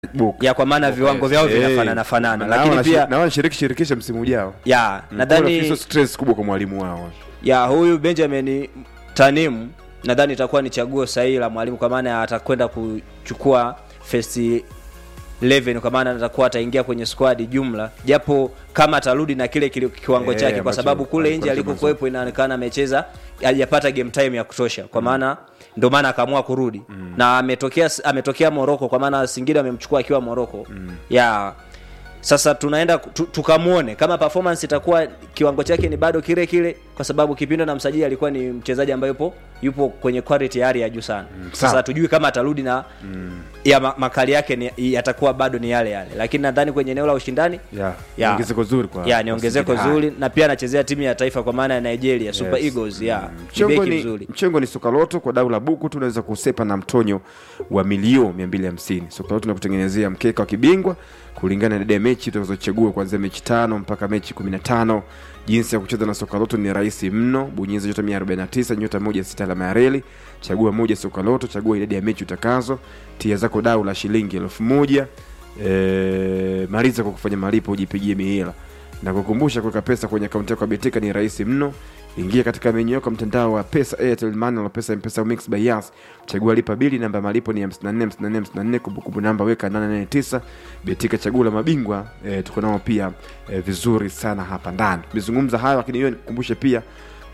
book. ya kwa maana viwango vyao Eh, vinafanana fanana, na lakini wana- pia na wanashiriki shirikisho msimu ujao. ya Kuna nadhani sio stress kubwa kwa mwalimu wao. ya huyu Benjamin Tanim nadhani itakuwa ni chaguo sahihi la mwalimu kwa maana atakwenda kuchukua first 11 kwa maana atakuwa ataingia kwenye squad jumla, japo kama atarudi na kile kile kiwango Eh, chake, kwa ambacho sababu kule alikuwa nje anacheza alikokuwepo inaonekana amecheza hajapata game time ya kutosha, kwa maana ndio maana akaamua kurudi na ametokea ametokea Morocco, kwa maana Singida amemchukua akiwa Morocco ya sasa tunaenda tu, tukamwone kama performance itakuwa kiwango chake ni bado kile kile, kwa sababu Kipindo na msajili alikuwa ni mchezaji ambaye yupo yupo kwenye quality ya hali ya juu sana. Sasa sawa. hatujui kama atarudi na ya ma, makali yake ni, yatakuwa bado ni yale yale, lakini nadhani kwenye eneo la ushindani Yeah. Ya. Ni ongezeko zuri kwa. ya ni kwa ongezeko Singida. zuri, na pia anachezea timu ya taifa kwa maana ya Nigeria Super Yes. Eagles ya Mm. ni Mchengo beki ni, mzuri. mchengo ni sokaloto kwa dau la buku tu unaweza kusepa na mtonyo wa milio 250. Sokaloto inakutengenezea mkeka wa kibingwa kulingana na idadi ya mechi utakazochagua kuanzia mechi tano mpaka mechi 15. Jinsi ya kucheza na sokaloto ni rahisi mno. Bonyeza nyota 149 nyota 16 alama ya reli, chagua moja sokaloto, chagua idadi ya mechi utakazo, tia zako dau la shilingi elfu moja. E, maliza kwa kufanya malipo ujipigie mihela na kukumbusha kuweka pesa kwenye akaunti yako ya Betika ni rahisi mno. Ingia katika menyu yako ya mtandao wa pesa Airtel Money na pesa M-Pesa Mix by Yas. Chagua lipa bili, namba ya malipo ni 54 54 54, kumbukumbu namba weka 889. Betika chaguo la mabingwa. E, tuko nao pia e, vizuri sana hapa ndani. Tumezungumza hayo, lakini hiyo nikukumbushe pia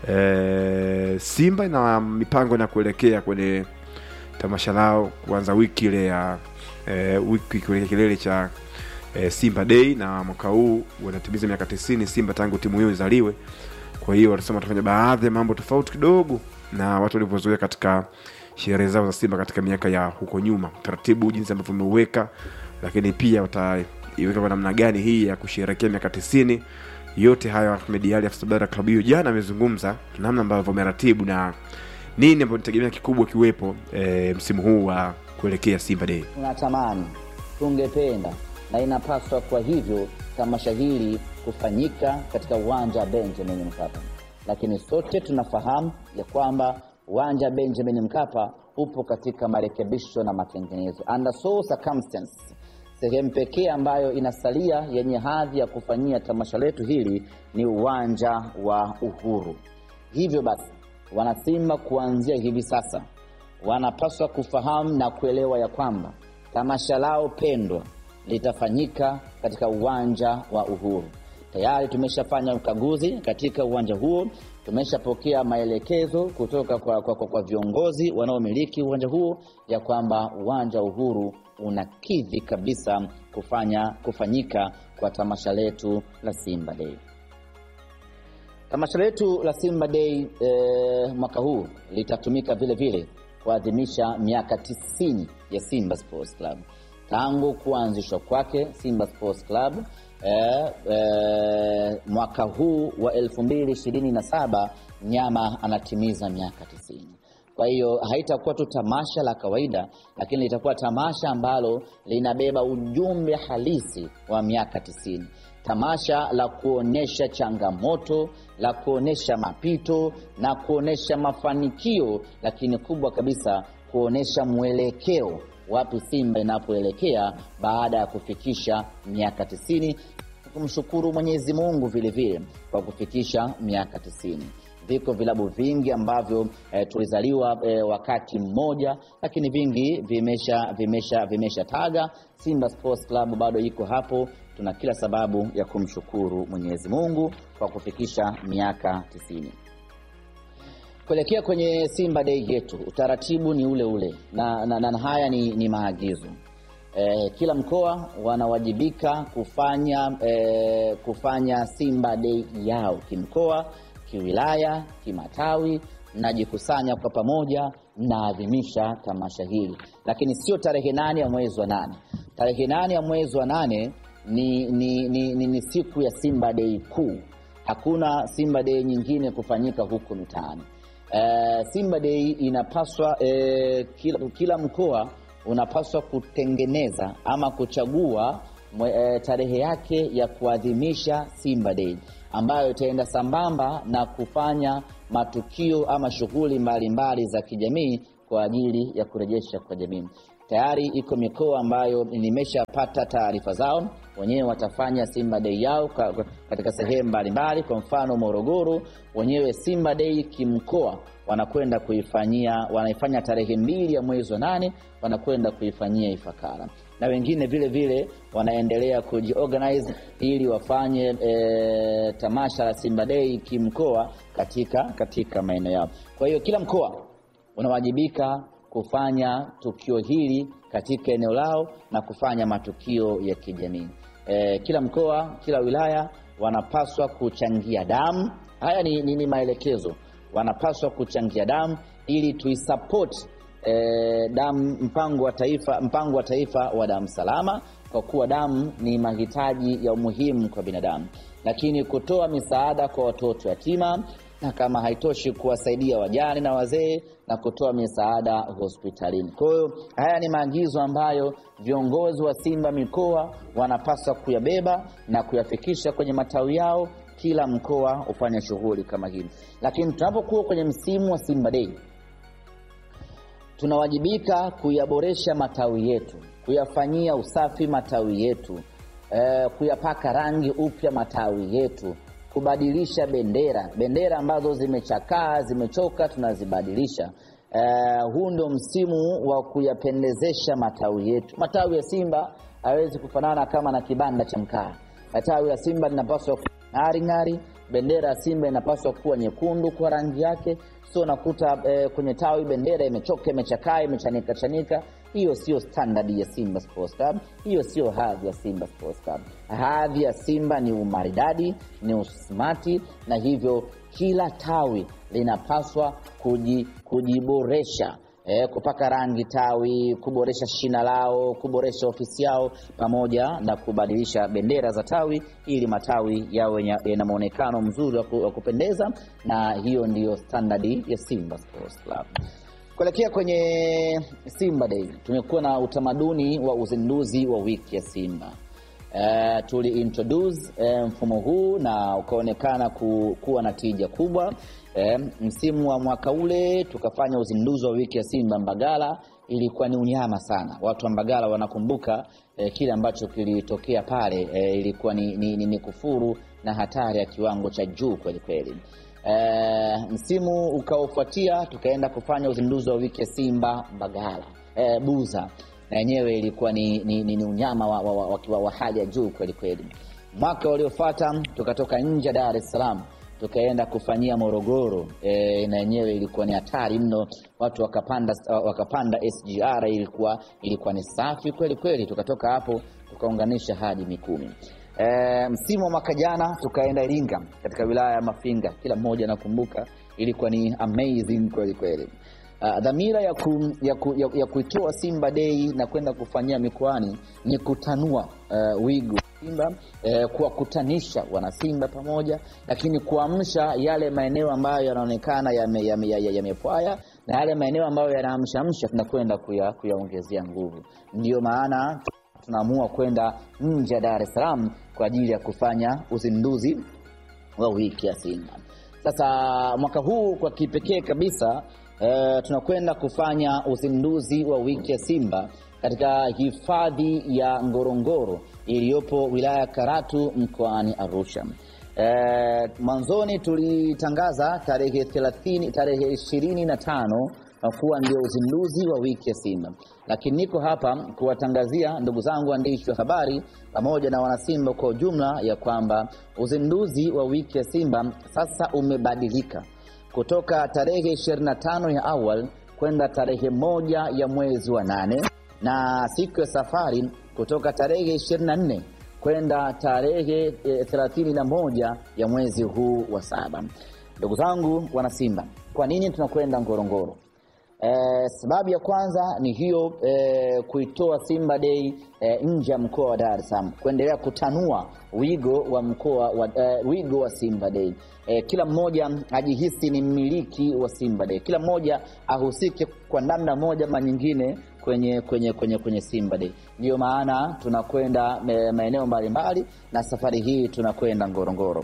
e, Simba na mipango na kuelekea kwenye tamasha lao kuanza wiki ile ya e, wiki kuelekea kilele cha e, Simba Day na mwaka huu wanatimiza miaka 90 Simba tangu timu hiyo izaliwe. Kwa hiyo wanasema watafanya baadhi ya mambo tofauti kidogo na watu walivyozoea katika sherehe zao za Simba katika miaka ya huko nyuma, taratibu jinsi ambavyo umeuweka, lakini pia wataiweka kwa namna gani hii ya kusherehekea miaka 90. Yote hayo Ahmed Ally afisa habari ya klabu hiyo jana amezungumza namna ambavyo wameratibu na nini ambayo nitegemea kikubwa kiwepo e, msimu huu wa kuelekea Simba Day. tunatamani tungependa na inapaswa kwa hivyo tamasha hili kufanyika katika uwanja wa benjamin mkapa lakini sote tunafahamu ya kwamba uwanja wa benjamin mkapa upo katika marekebisho na matengenezo under so circumstance sehemu pekee ambayo inasalia yenye hadhi ya kufanyia tamasha letu hili ni uwanja wa uhuru hivyo basi wanasimba kuanzia hivi sasa wanapaswa kufahamu na kuelewa ya kwamba tamasha lao pendwa litafanyika katika uwanja wa Uhuru. Tayari tumeshafanya ukaguzi katika uwanja huo, tumeshapokea maelekezo kutoka kwa, kwa, kwa, kwa viongozi wanaomiliki uwanja huo ya kwamba uwanja wa Uhuru unakidhi kabisa kufanya kufanyika kwa tamasha letu la Simba Day. Tamasha letu la Simba Day eh, mwaka huu litatumika vile vile kuadhimisha miaka 90 ya Simba Sports Club tangu kuanzishwa kwake Simba Sports Club eh, eh, mwaka huu wa 2027 nyama anatimiza miaka 90. Kwa hiyo haitakuwa tu tamasha la kawaida, lakini litakuwa tamasha ambalo linabeba ujumbe halisi wa miaka 90 tamasha la kuonesha changamoto, la kuonesha mapito na kuonesha mafanikio, lakini kubwa kabisa kuonesha mwelekeo wapi Simba inapoelekea baada ya kufikisha miaka tisini. Kumshukuru Mwenyezi Mungu vile vile kwa kufikisha miaka tisini. Viko vilabu vingi ambavyo eh, tulizaliwa eh, wakati mmoja, lakini vingi vimesha vimesha vimesha taga. Simba Sports Club bado iko hapo. Tuna kila sababu ya kumshukuru Mwenyezi Mungu kwa kufikisha miaka tisini. Kuelekea kwenye Simba Day yetu, utaratibu ni ule ule na, na, na haya ni, ni maagizo e, kila mkoa wanawajibika kufanya e, kufanya Simba Day yao kimkoa, kiwilaya, kimatawi, mnajikusanya kwa pamoja, mnaadhimisha tamasha hili, lakini sio tarehe nane ya mwezi wa nane. Tarehe nane ya mwezi wa nane ni, ni, ni, ni, ni siku ya Simba Day kuu. Hakuna Simba Day nyingine kufanyika huku mitaani. Uh, Simba Day inapaswa uh, kila, kila mkoa unapaswa kutengeneza ama kuchagua mwe, uh, tarehe yake ya kuadhimisha Simba Day ambayo itaenda sambamba na kufanya matukio ama shughuli mbalimbali za kijamii kwa ajili ya kurejesha kwa jamii. tayari iko mikoa ambayo nimeshapata taarifa zao wenyewe watafanya Simba Day yao ka- ka- katika sehemu mbalimbali. Kwa mfano Morogoro, wenyewe Simba Day kimkoa wanakwenda kuifanyia, wanaifanya tarehe mbili ya mwezi wa nane, wanakwenda kuifanyia Ifakara, na wengine vile vile wanaendelea kujiorganize ili wafanye e, tamasha la Simba Day kimkoa katika katika maeneo yao. Kwa hiyo kila mkoa unawajibika kufanya tukio hili katika eneo lao na kufanya matukio ya kijamii. E, kila mkoa, kila wilaya wanapaswa kuchangia damu. Haya ni, ni, ni maelekezo, wanapaswa kuchangia damu ili tuisupport e, damu mpango wa taifa mpango wa taifa wa damu salama, kwa kuwa damu ni mahitaji ya umuhimu kwa binadamu, lakini kutoa misaada kwa watoto yatima na kama haitoshi kuwasaidia wajane na wazee na kutoa misaada hospitalini. Kwa hiyo haya ni maagizo ambayo viongozi wa Simba mikoa wanapaswa kuyabeba na kuyafikisha kwenye matawi yao, kila mkoa ufanye shughuli kama hii. Lakini tunapokuwa kwenye msimu wa Simba Day, tunawajibika kuyaboresha matawi yetu, kuyafanyia usafi matawi yetu, eh, kuyapaka rangi upya matawi yetu, kubadilisha bendera, bendera ambazo zimechakaa zimechoka, tunazibadilisha. Eh, huu ndio msimu wa kuyapendezesha matawi yetu. Matawi ya Simba hawezi kufanana kama na kibanda cha mkaa. Matawi ya Simba linapaswa kuwa ng'ari ng'ari, bendera ya Simba inapaswa kuwa nyekundu kwa rangi yake, sio nakuta eh, kwenye tawi bendera imechoka, imechakaa, imechanika chanika. Hiyo sio standard ya Simba Sports Club, hiyo sio hadhi ya Simba Sports Club. Hadhi ya Simba ni umaridadi, ni usmati, na hivyo kila tawi linapaswa kuji, kujiboresha eh, kupaka rangi tawi, kuboresha shina lao, kuboresha ofisi yao, pamoja na kubadilisha bendera za tawi ili matawi yawe nya- yana muonekano mzuri wa ku- wa kupendeza, na hiyo ndiyo standardi ya Simba Sports Club. Kuelekea kwenye Simba Day, tumekuwa na utamaduni wa uzinduzi wa wiki ya Simba. Uh, tuli introduce eh, mfumo huu na ukaonekana ku, kuwa na tija kubwa. Eh, msimu wa mwaka ule tukafanya uzinduzi wa wiki ya Simba Mbagala, ilikuwa ni unyama sana. Watu wa Mbagala wanakumbuka eh, kile ambacho kilitokea pale eh, ilikuwa ni, ni, ni, ni kufuru na hatari ya kiwango cha juu kweli kweli. Eh, msimu ukaofuatia tukaenda kufanya uzinduzi wa wiki ya Simba Mbagala eh, Buza na yenyewe ilikuwa ni, ni, ni, ni unyama wa, wa, wa, wa, wa hali ya juu kweli kweli. Mwaka uliofuata tukatoka nje ya Dar es Salaam tukaenda kufanyia Morogoro e, na yenyewe ilikuwa ni hatari mno, watu wakapanda, wakapanda SGR, ilikuwa ilikuwa ni safi kweli kweli. Tukatoka hapo tukaunganisha hadi Mikumi. E, msimu wa mwaka jana tukaenda Iringa katika wilaya ya Mafinga, kila mmoja anakumbuka, ilikuwa ni amazing kweli kweli. Uh, dhamira ya, ku, ya, ku, ya, ya kuitoa Simba Day na kwenda kufanyia mikoani ni kutanua uh, wigo wa Simba uh, kuwakutanisha wanasimba pamoja, lakini kuamsha yale maeneo ambayo yanaonekana yamepwaya yame, yame na yale maeneo ambayo yanaamshamsha tunakwenda kuya, kuyaongezea nguvu. Ndiyo maana tunaamua kwenda nje ya Dar es Salaam kwa ajili ya kufanya uzinduzi wa wiki ya Simba. Sasa mwaka huu kwa kipekee kabisa Uh, tunakwenda kufanya uzinduzi wa wiki ya Simba katika hifadhi ya Ngorongoro iliyopo wilaya ya Karatu mkoani Arusha. Uh, mwanzoni tulitangaza tarehe 30 tarehe 25 kuwa ndio uzinduzi wa wiki ya Simba, lakini niko hapa kuwatangazia ndugu zangu waandishi wa habari pamoja na wanasimba kwa ujumla ya kwamba uzinduzi wa wiki ya Simba sasa umebadilika kutoka tarehe 25 ya awal kwenda tarehe moja ya mwezi wa nane na siku ya safari kutoka tarehe 24 kwenda tarehe 31 ya mwezi huu wa saba. Ndugu zangu wanasimba, kwa nini tunakwenda Ngorongoro? Eh, sababu ya kwanza ni hiyo eh, kuitoa Simba Day eh, nje ya mkoa wa Dar es Salaam, kuendelea kutanua wigo wa mkoa wa, eh, wigo wa Simba Day. Eh, kila mmoja ajihisi ni mmiliki wa Simba Day, kila mmoja ahusike kwa namna moja ama nyingine kwenye kwenye kwenye kwenye Simba Day. Ndiyo maana tunakwenda maeneo mbalimbali na safari hii tunakwenda Ngorongoro,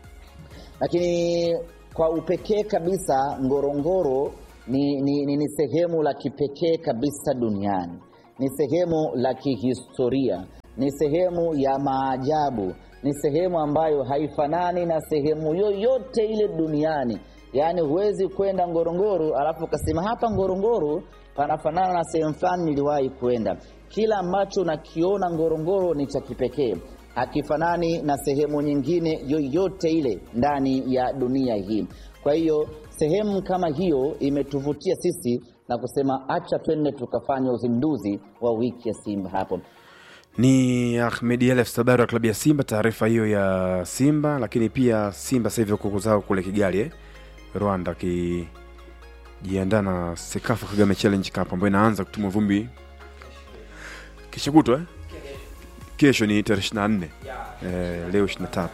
lakini kwa upekee kabisa Ngorongoro ni, ni, ni, ni sehemu la kipekee kabisa duniani. ni sehemu la kihistoria, ni sehemu ya maajabu, ni sehemu ambayo haifanani na sehemu yoyote ile duniani. Yaani huwezi kwenda Ngorongoro alafu ukasema hapa Ngorongoro panafanana na sehemu fulani niliwahi kwenda. Kila ambacho unakiona Ngorongoro ni cha kipekee, hakifanani na sehemu nyingine yoyote ile ndani ya dunia hii. Kwa hiyo sehemu kama hiyo imetuvutia sisi na kusema acha twende tukafanya uzinduzi wa wiki ya Simba hapo. ni Ahmed Elef habari wa klabu ya Simba. Taarifa hiyo ya Simba, lakini pia Simba sasa hivi kuku zao kule Kigali eh? Rwanda akijiandaa na Sekafa Kagame Challenge Cup ambayo inaanza kutumwa vumbi kesho kutwa eh? Kesho ni tarehe 24 eh, leo 23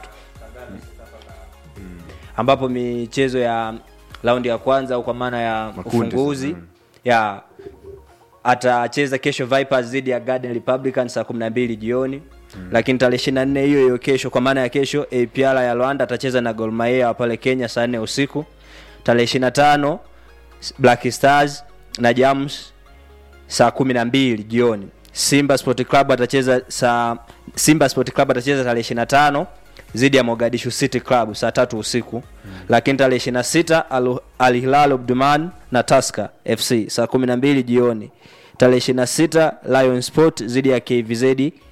ambapo michezo ya raundi ya kwanza au kwa maana ya Makundi ufunguzi sasa, mm. ya atacheza kesho Vipers dhidi ya Garden Republican saa 12 jioni lakini tarehe 24 hiyo hiyo kesho kwa maana ya kesho APR ya Rwanda atacheza na Gor Mahia wa pale Kenya saa 4 usiku tarehe 25 Black Stars na Jams saa kumi na mbili jioni simba sport club atacheza saa simba sport club atacheza tarehe ishiri na tano dhidi ya mogadishu city club saa tatu usiku mm. lakini tarehe ishiri na sita Al- al hilal obduman na taska fc saa kumi na mbili jioni tarehe ishiri na sita lion sport dhidi ya kvz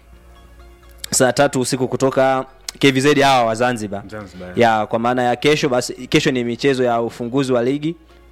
saa tatu usiku kutoka kvz hawa wa zanzibar Zanzibar, ya kwa maana ya kesho basi kesho ni michezo ya ufunguzi wa ligi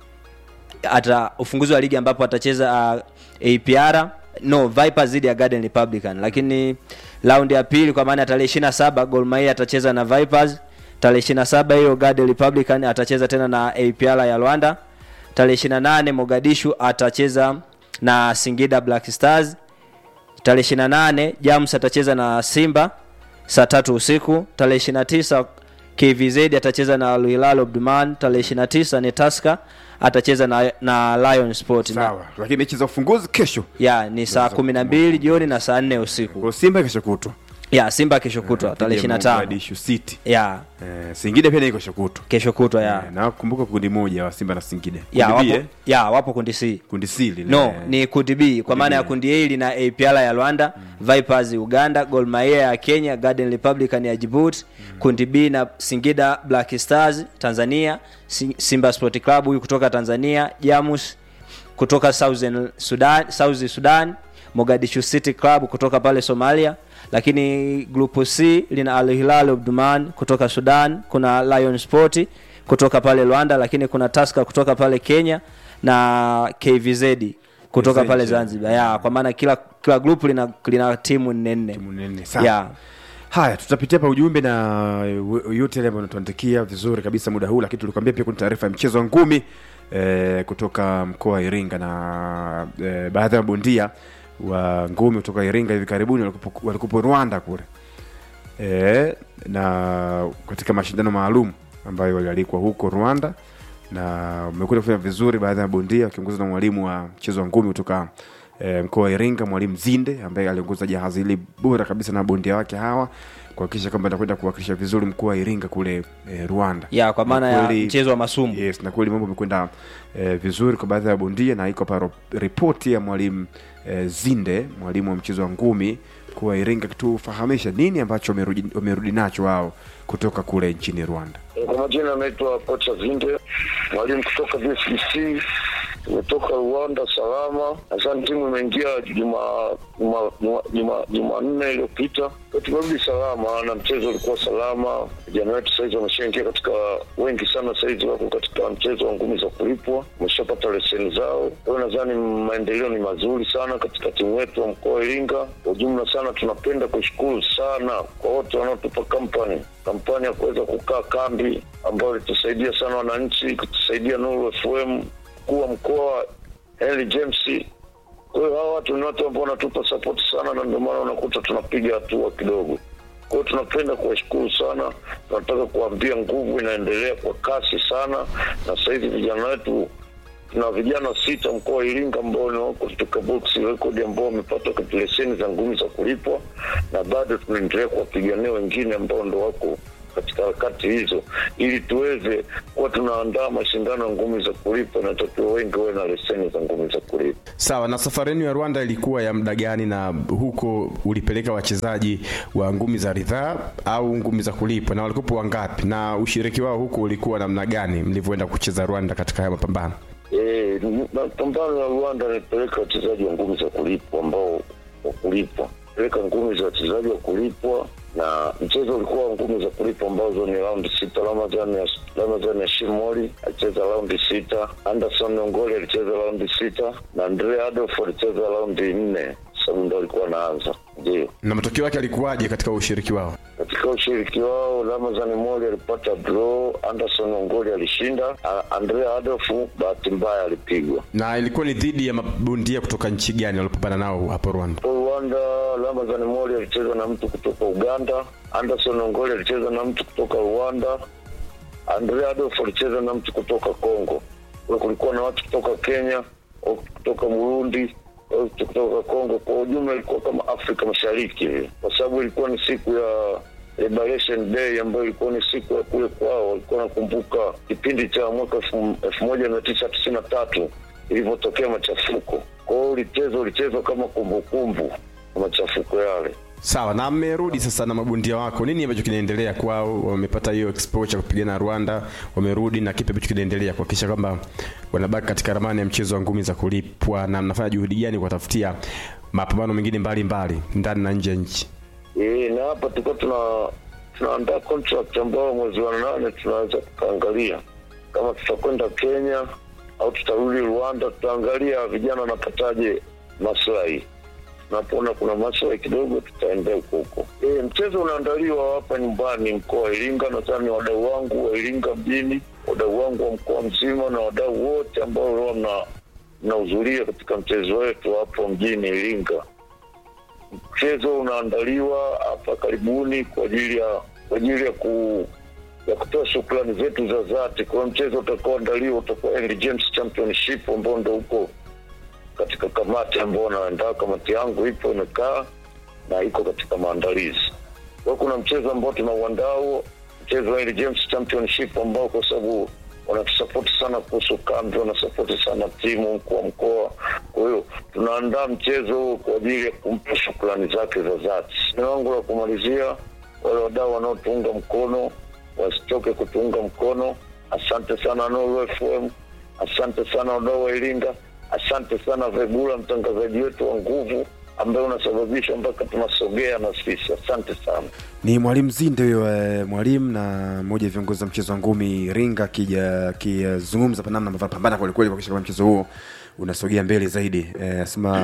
ata ufunguzi wa ligi ambapo atacheza uh, APR no Vipers dhidi ya Garden Republican, lakini raundi ya pili kwa maana ya tarehe 27 Gor Mahia atacheza na Vipers, tarehe 27 hiyo Garden Republican atacheza tena na APR ya Rwanda, tarehe 28 Mogadishu atacheza na Singida Black Stars, tarehe 28 Jams atacheza na Simba saa tatu usiku, tarehe 29 KVZ atacheza na Al Hilal Omdurman, tarehe 29 ni Tusker atacheza na, na Lion Sport na, sawa, lakini mechi za ufunguzi kesho ya ni saa kumi na mbili jioni na saa nne usiku kwa Simba kesho kutwa ya Simba kesho kutwa tarehe Dhidi ya 25 Mogadishu City ya eh, Singida pia ni kesho kutwa kesho kutwa ya Eh, na kumbuka kundi moja wa Simba na Singida ya Kundi B, wapo, eh? ya wapo kundi C kundi C lile no eh. ni kundi B kwa maana ya B. kundi A lina APR ya Rwanda Vipers Uganda Gor Mahia ya Kenya Garden Republican ya Djibouti kundi B na Singida Black Stars Tanzania Si- Simba Sport Club huyu kutoka Tanzania Jamus kutoka Southern Sudan South Sudan Mogadishu City Club kutoka pale Somalia lakini grupu C lina Al Hilal Omdurman kutoka Sudan kuna Lion Sport kutoka pale Rwanda lakini kuna Tusker kutoka pale Kenya na KVZ kutoka KVZ. pale Zanzibar ya kwa maana kila kila grupu lina, lina timu nne nne Timu nne, sawa. ya haya tutapitia pa ujumbe na w- yote yale ambayo natuandikia vizuri kabisa muda huu lakini tulikwambia pia kuna taarifa ya mchezo wa ngumi eh, kutoka mkoa wa iringa na eh, baadhi ya mabondia wa ngumi kutoka iringa hivi karibuni walikupo- walikupo rwanda kule eh, na katika mashindano maalum ambayo walialikwa huko rwanda na umekuja kufanya vizuri baadhi ya mabondia wakiongozwa na mwalimu wa mchezo wa ngumi kutoka e, mkoa wa Iringa, mwalimu Zinde ambaye aliongoza jahazi hili bora kabisa na bondia wake hawa kuhakikisha kwamba anakwenda kuwakilisha vizuri mkoa wa Iringa kule e, Rwanda. ya kwa maana Na ya kweli- mchezo wa masumu Yes, na kweli mambo yamekwenda eh, vizuri kwa baadhi ya bondia na iko hapa ro- ripoti ya mwalimu eh, Zinde, mwalimu wa mchezo wa ngumi mkoa wa Iringa, kitufahamisha nini ambacho wamerudi, wamerudi nacho wao kutoka kule nchini Rwanda. Kwa majina anaitwa kocha Zinde, mwalimu kutoka BSBC. Tumetoka Rwanda salama. Nadhani timu imeingia juma juma juma- juma- Jumanne iliyopita, Kwa tumerudi salama na mchezo ulikuwa salama. Vijana wetu sahizi wameshaingia katika, wengi sana sahizi wako katika mchezo wa ngumi za kulipwa, wameshapata leseni zao. Kwa hiyo nadhani maendeleo ni mazuri sana katika timu yetu wa mkoa wa Iringa. Kwa ujumla sana, tunapenda kushukuru sana kwa wote wanaotupa kampani kampani ya kuweza kukaa kambi ambayo ilitusaidia sana wananchi, kutusaidia Nuru FM, mkuu wa mkoa Henry James. Kwa hiyo hawa watu ni watu ambao wanatupa support sana, na ndio maana unakuta tunapiga hatua kidogo. Kwa hiyo tunapenda kuwashukuru sana, tunataka kuambia nguvu inaendelea kwa kasi sana, na sasa hivi vijana wetu tuna vijana sita mkoa wa Iringa ambao ni wako katika box record ambao wamepata leseni za ngumi za kulipwa, na bado tunaendelea kuwapigania wengine ambao ndo wako katika harakati hizo, ili tuweze kuwa tunaandaa mashindano ya ngumi za kulipa, inatakiwa wengi wawe na leseni za ngumi za kulipa. Sawa. Na safari yenu ya Rwanda ilikuwa ya muda gani, na huko ulipeleka wachezaji wa ngumi za ridhaa au ngumi za kulipwa, na walikuwa wangapi, na ushiriki wao huko ulikuwa namna gani mlivyoenda kucheza Rwanda katika haya mapambano? Eh, mapambano ya Rwanda nilipeleka wachezaji wa ngumi za kulipwa ambao wa kulipwa, peleka ngumi za wachezaji wa kulipwa, na mchezo ulikuwa wa ngumi za kulipwa ambazo ni raundi sita. Ramadhan ya Ramadhan ya Shimoli alicheza raundi sita, Anderson Ongoli alicheza raundi sita na Andre Adolf alicheza raundi nne, sababu ndo alikuwa anaanza. Ndio Na matokeo yake alikuwaje katika ushiriki wao? katika ushiriki wao Ramazan Moli alipata draw, Anderson Ongoli alishinda, A- Andrea Adolf bahati mbaya alipigwa. Na ilikuwa ni dhidi ya mabondia kutoka nchi gani walipambana nao hapo Rwanda? Kwa Rwanda, Ramazan Moli alicheza na mtu kutoka Uganda, Anderson Ongoli alicheza na mtu kutoka Rwanda, Andrea Adolf alicheza na mtu kutoka Congo. Kwa kulikuwa na watu kutoka Kenya, watu kutoka Burundi, watu kutoka Congo. Kwa ujumla ilikuwa kama Afrika Mashariki vile, kwa sababu ilikuwa ni siku ya Liberation Day ambayo ilikuwa ni siku ya kule kwao, walikuwa nakumbuka kipindi cha mwaka elfu elfu moja mia tisa tisini na tatu ilivyotokea machafuko. Kwa hiyo ulichezwa ulichezwa kama kumbukumbu ya machafuko yale. Sawa, na mmerudi sasa na mabondia wako, nini ambacho kinaendelea kwao? Wamepata hiyo exposure kupigana Rwanda, wamerudi na kipi ambacho kinaendelea kuhakikisha kwamba wanabaki katika ramani ya mchezo wa ngumi za kulipwa, na mnafanya juhudi gani kuwatafutia mapambano mengine mbalimbali ndani na nje ya nchi? E, na hapa tulikuwa tuna tunaandaa contract ambayo mwezi wa nane tunaweza tukaangalia kama tutakwenda Kenya au tutarudi Rwanda. Tutaangalia vijana wanapataje maslahi, tunapoona kuna maslahi kidogo tutaendea huko huko. E, mchezo unaandaliwa hapa nyumbani mkoa wa Iringa. Nadhani wadau wangu wa Iringa mjini, wadau wangu wa mkoa mzima na wadau wote ambao leo mna mnahudhuria katika mchezo wetu hapo mjini Iringa mchezo unaandaliwa hapa karibuni kwa ajili ya kwa ajili ya ku ya kutoa shukrani zetu za dhati. Kwa hiyo mchezo utakaoandaliwa utakuwa Henry James Championship ambao ndo huko katika kamati ambao naandaa. Kamati yangu ipo imekaa na iko katika maandalizi. Kwa hiyo kuna mchezo ambao tunauandaa huo, mchezo wa Henry James Championship ambao kwa sababu wanatusapoti sana kuhusu kambi, wanasapoti sana timu, mkuu wa mkoa. Kwa hiyo tunaandaa mchezo huo kwa ajili ya kumpa shukrani zake za dhati. Neno langu la kumalizia, wale wadau wanaotuunga mkono wasitoke kutuunga mkono. Asante sana Nuru FM, asante sana wadau wa Iringa, asante sana Vegula, mtangazaji wetu wa nguvu ambaye unasababisha mpaka tunasogea na sisi. Asante sana. Ni mwalimu Zinde huyo, eh, mwalimu na mmoja ya viongozi wa mchezo wa ngumi Iringa, akija akizungumza pa namna ambavyo pambana kwelikweli kuhakikisha kwamba mchezo huo unasogea mbele zaidi. Eh, asema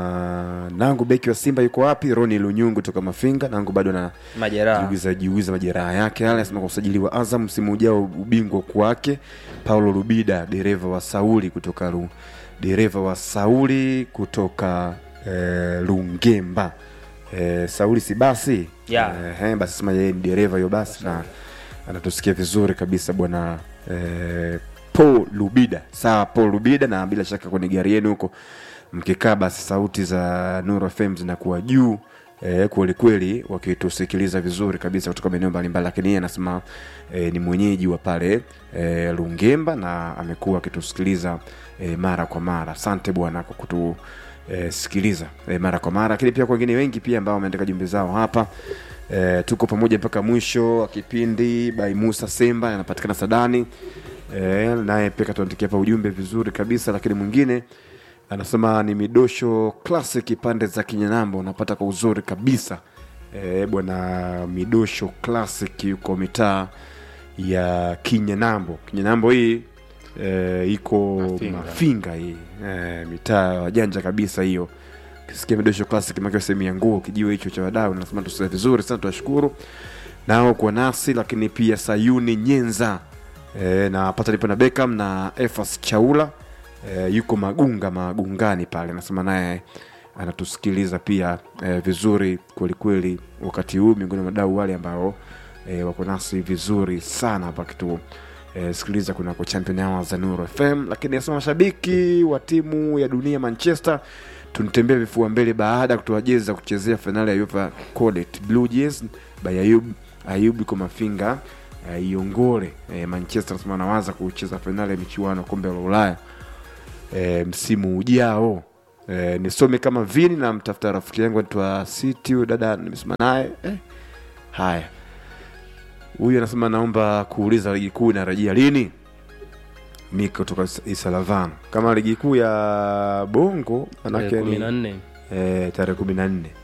nangu beki wa Simba yuko wapi? Roni Lunyungu toka Mafinga, nangu bado na Majeraha. jiugiza jiugiza majeraha yake yale. Asema kwa usajili wa Azam msimu ujao ubingwa kwake. Paulo Lubida dereva wa Sauli kutoka Lu, dereva wa Sauli kutoka eh, Lungemba eh, Sauli si basi Yeah. eh, basi sema yeye ni dereva hiyo basi na anatusikia vizuri kabisa bwana eh, Paul Lubida. Sawa, Paul Lubida, na bila shaka kwenye gari yenu huko mkikaa, basi sauti za Nuru FM zinakuwa juu eh, kweli kweli, wakitusikiliza vizuri kabisa kutoka maeneo mbalimbali, lakini yeye anasema eh, ni mwenyeji wa pale eh, Lungemba na amekuwa akitusikiliza eh, mara kwa mara. Asante bwana kwa kutu eh, sikiliza eh, mara kwa mara, lakini pia kwa wengine wengi pia ambao wameandika jumbe zao hapa eh, tuko pamoja mpaka mwisho wa kipindi. Bai Musa Semba anapatikana Sadani eh, naye pia katuandikia hapa ujumbe vizuri kabisa, lakini mwingine anasema ni midosho classic pande za Kinyanambo, unapata kwa uzuri kabisa eh, bwana midosho classic yuko mitaa ya Kinyanambo. Kinyanambo hii eh, iko Mafinga. Mafinga hii eh, mitaa ya wajanja kabisa hiyo. Kisikia midosho classic makiwa sehemu ya nguo kijiwe hicho cha wadau, nasema tusikia vizuri sana, tunashukuru nao kwa nasi, lakini pia Sayuni Nyenza e, na pata lipo na Beckham na Efas Chaula e, yuko Magunga Magungani pale, anasema naye anatusikiliza pia e, vizuri kwelikweli wakati huu, miongoni mwa wadau wale ambao e, wako nasi vizuri sana hapa kitu e, sikiliza kunako champion hour za Nuru FM. Lakini anasema mashabiki wa timu ya dunia Manchester tunitembea vifua mbele baada ya kutoa jezi za kuchezea fainali ya UEFA Codet Blue Jays by Ayub ayubu komafinga uh, iongole uh, manchester nasema anawaza kucheza fainali ya michuano ya kombe la ulaya uh, msimu ujao uh, nisome kama vini na mtafuta rafiki yangu anaitwa city huyu dada nimesema naye eh. haya huyu anasema naomba kuuliza ligi kuu inarejea lini mi kutoka Is- isalavan kama ligi kuu ya bongo manake kumi na ni nne eh, tarehe kumi na nne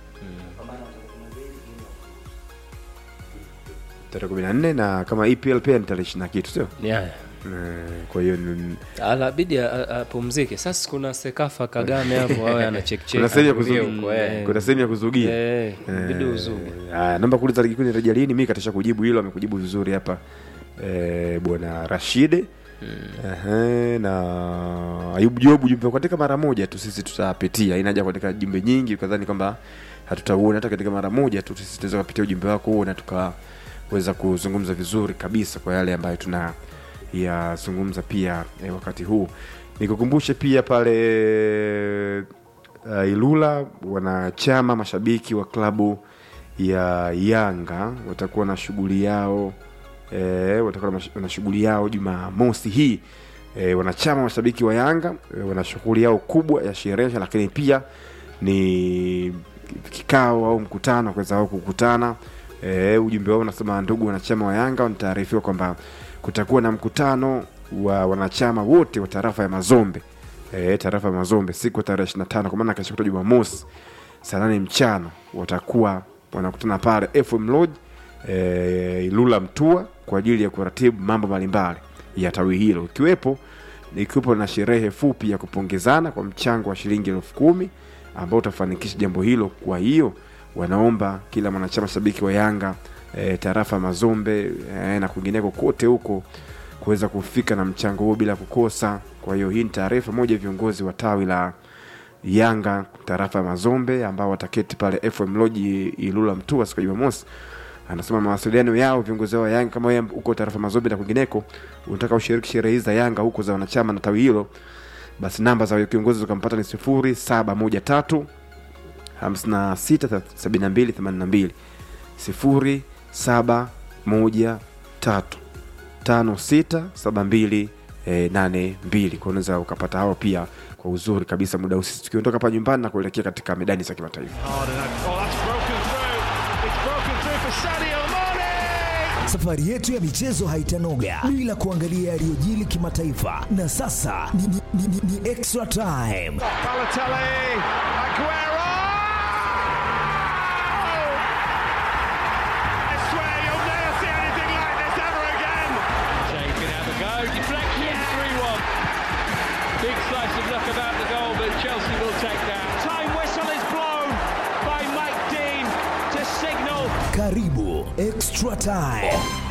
tarehe kumi na nne na kama epl pia ni tarehe ishiri na kitu sio Ni haya Eh, kwa hiyo ni- alabidi a- a- apumzike sasa kuna sekafa kagame hapo awe anachekchek kuna sehemu ya kuzugia kuna sehemu ya kuzugia bidi uzuge Haya, naomba kuuliza ligi kuu inarejea lini mi katisha kujibu hilo amekujibu vizuri hapa eh, bwana rashide Ehe, na ayubu jobu jumbe katika mara moja tu sisi tutapitia ina haja kuandika jumbe nyingi ukadhani kwamba hatutauona hata katika mara moja tu sisi tunaweza kupitia ujumbe wako huo na tukaweza kuzungumza vizuri kabisa kwa yale ambayo tuna yazungumza pia eh, wakati huu nikukumbushe pia pale uh, ilula wanachama mashabiki wa klabu ya yanga watakuwa na shughuli yao e, watakuwa na mash- na shughuli yao jumamosi hii e, wanachama mashabiki wa yanga e, wana shughuli yao kubwa ya sherehe lakini pia ni kikao au mkutano wa kuweza wao kukutana e, ujumbe wao unasema ndugu wanachama wa yanga wanataarifiwa kwamba kutakuwa na mkutano wa wanachama wote wa tarafa ya mazombe e, tarafa ya mazombe siku ya tarehe 25 kwa maana kesho kutwa jumamosi saa nane mchana watakuwa wanakutana pale fm lodge e, ilula mtua kwa ajili ya kuratibu mambo mbalimbali ya tawi hilo ikiwepo ikiwepo na sherehe fupi ya kupongezana kwa mchango wa shilingi elfu kumi ambao utafanikisha jambo hilo kwa hiyo wanaomba kila mwanachama shabiki wa yanga e, tarafa ya mazombe e, na kwingineko kote huko kuweza kufika na mchango huo bila kukosa kwa hiyo hii ni taarifa moja ya viongozi wa tawi la yanga tarafa ya mazombe ambao wataketi pale fm loji ilula mtua siku ya jumamosi anasema mawasiliano yao viongozi wao wa yanga kama wewe huko tarafa mazombe na kwingineko unataka ushiriki sherehe hizi za yanga huko za wanachama na tawi hilo basi namba za kiongozi ukampata ni sifuri saba moja tatu hamsini na sita sabini na mbili themanini na mbili sifuri saba moja tatu tano sita saba mbili eh, nane mbili kwa unaweza ukapata hao pia kwa uzuri kabisa muda huu sisi tukiondoka hapa nyumbani na kuelekea katika medani za kimataifa Safari yetu ya michezo haitanoga bila kuangalia yaliyojili kimataifa, na sasa ni, ni, ni, ni, ni extra time. Shea can have a go. Deflection, 3 1. Big slice of luck about the goal, but Chelsea will take that. Time whistle is blown by Mike Dean to signal Karibu extra time.